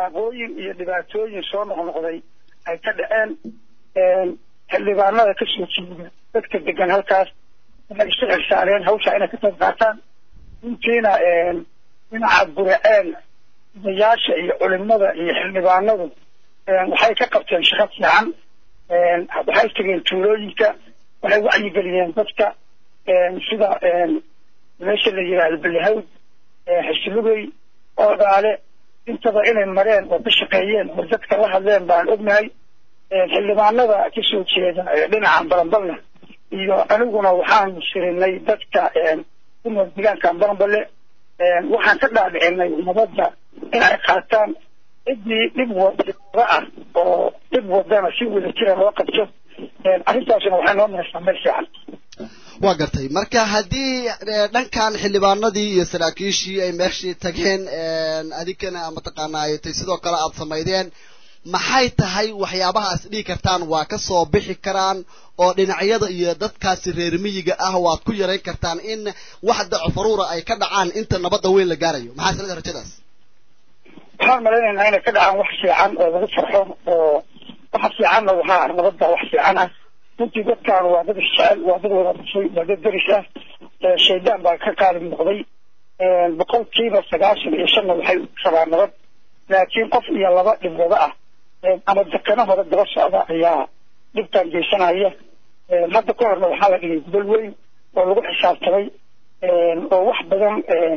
shaqaaqooyin iyo dhibaatooyin soo noqnoqday ay ka dhaceen xildhibaanada kasoo jeeda dadka degan halkaas waxay isu xilsaareen hawsha inay ka qayb qaataan runtiina dhinaca guraceen odayaasha iyo culimada iyo xildhibaanadu waxay ka qabteen shaqo fiican waxay tegeen tuulooyinka waxay wacyigeliyeen dadka sida meesha la yidhaahdo balihawd xisbugey oodaale intaba inay mareen oo ka shaqeeyeen oo dadka la hadleen baan ognahay xildhibaanada kasoo jeeda dhinaca baranbalna iyo aniguna waxaanu sirinay dadka ku nool deegaanka baranballe waxaan ka dhaadhicinay nabadda in ay qaataan ciddii dhib wada ah oo dhib wadana si wada jira loo qabto arrintaasuna waxay noo maraysaa meel fiican waa gartay marka haddii dhankan xildhibaanadii iyo saraakiishii ay meeshii tageen adinkana mataqaanaaytay sidoo kale aada samaydeen maxay tahay waxyaabahaas dhihi kartaan waa ka soo bixi karaan oo dhinacyada iyo dadkaasi reer miyiga ah waad ku yarayn kartaan in wax dacofaruura ay ka dhacaan inta nabadda weyn la gaarayo maxaa sanada rajadaas waxaan malaynaynaa inay ka dhacaan wax fiican oo lagu farxo oo waxa fiicanna waxaa nabadda wax fiican ah runtii dadkaan waa dad isjecel waa dad wada dhashay waa dad deris ah shaydaan baa ka qaalib noqday boqolkiiba sagaashan iyo shanna waxay rabaan nabad laakiin qof iyo laba dhibwado ah ama dekano hore daba socda ayaa dhibtaan geysanaya hadda ka horna waxaa la dhigay gudal weyn oo lagu xisaabtamay oo wax badan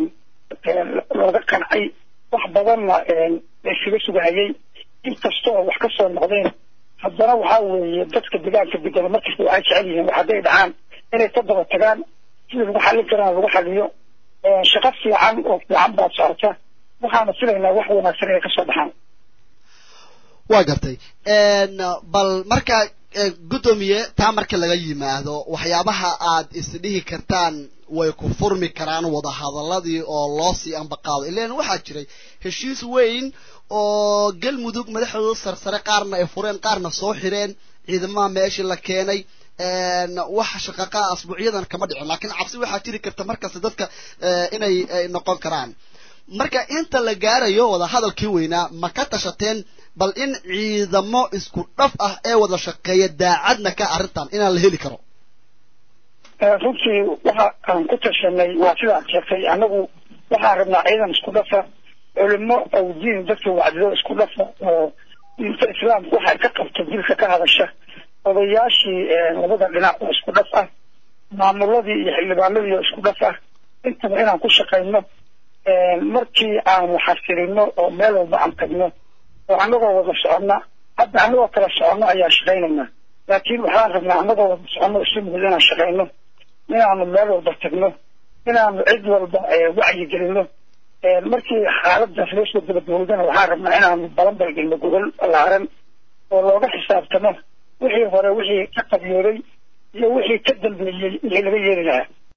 looga qancay wax badanna la iskaga sugahayay inkasta oo wax ka soo noqdeen haddana waxaa weeye dadka deegaanka degan markasta waxay jecel yihiin wax hadday dhacaan inay ka daba tagaan sidii lagu xallin karana lagu xaliyo shaqo fiican oo fiican baad socota waxaana filaynaa wax wanaagsan inay kasoo baxaan waa gartay bal marka guddoomiye taa marka laga yimaado waxyaabaha aad isdhihi kartaan way ku furmi karaan wadahadaladii oo loo sii ambaqaado ilan waxaa jiray heshiis weyn oo galmudug madaxdooda sarsare qaarna ay fureen qaarna soo xireen ciidamaha meeshii la keenay wax shaqaqaa asbuucyadan kama dhicin laakiin cabsi waxaa jiri karta markasta dadka inay noqon karaan marka inta la gaarayo wadahadalkii weynaa ma ka tashateen bal in ciidamo isku dhaf ah ee wada shaqeeya daacadna ka arrintan inaan la heli karo runtii waxa aan ku tashanay waa sidaad sheegtay annagu waxaan rabnaa ciidan isku dhafa culimo awdiin dadka wacdido isku dhafa oo diinta islaamku waxay ka qabto dilka ka hadasha odayaashii labada dhinac oo isku dhaf ah maamuladii iyo xildhibaanadii oo isku dhaf ah intaba inaan ku shaqayno markii aanu xasilino oo meel walba aan tagno oo annagoo wada soconna hadda annagoo kala soconno ayaan shaqaynaynaa laakiin waxaan rabnaa annagoo wada soconno isu mid inaan shaqayno inaanu meel walba tagno inaanu cid walba wacyi gelino markii xaaladaas loo soo gabagabowdana waxaan rabnaa inaanu balanbal gelno gogol ballaaran oo looga xisaabtamo wixii hore wixii ka qabyooday iyo wixii ka dambeeyey wixii laga yeeli lahaa